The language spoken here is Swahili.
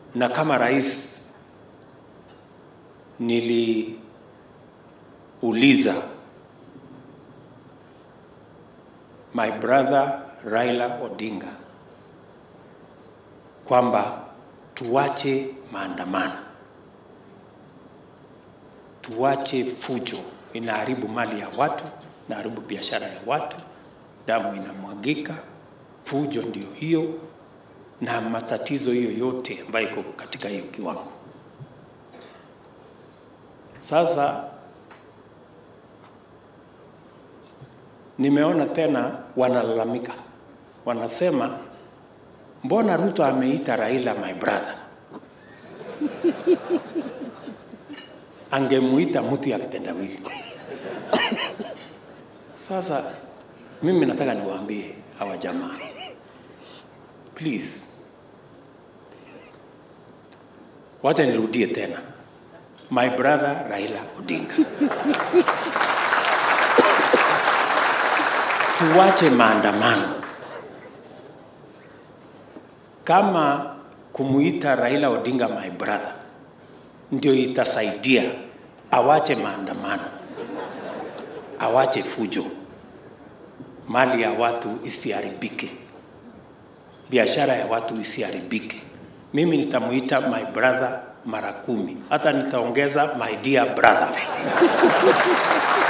na kama rais niliuliza my brother Raila Odinga kwamba tuache maandamano, tuache fujo, inaharibu mali ya watu, inaharibu biashara ya watu, damu inamwagika, fujo ndio hiyo, na matatizo hiyo yote ambayo iko katika hiyo kiwango. Sasa nimeona tena wanalalamika, wanasema mbona Ruto ameita Raila my brother? Angemuita mtu ya kitendawili. Sasa mimi nataka niwaambie hawa jamaa, please, wacha nirudie tena, my brother Raila Odinga. tuwache maandamano. Kama kumuita Raila Odinga my brother ndio itasaidia awache maandamano, awache fujo, mali ya watu isiharibike, biashara ya watu isiharibike. Mimi nitamuita my brother mara kumi, hata nitaongeza my dear brother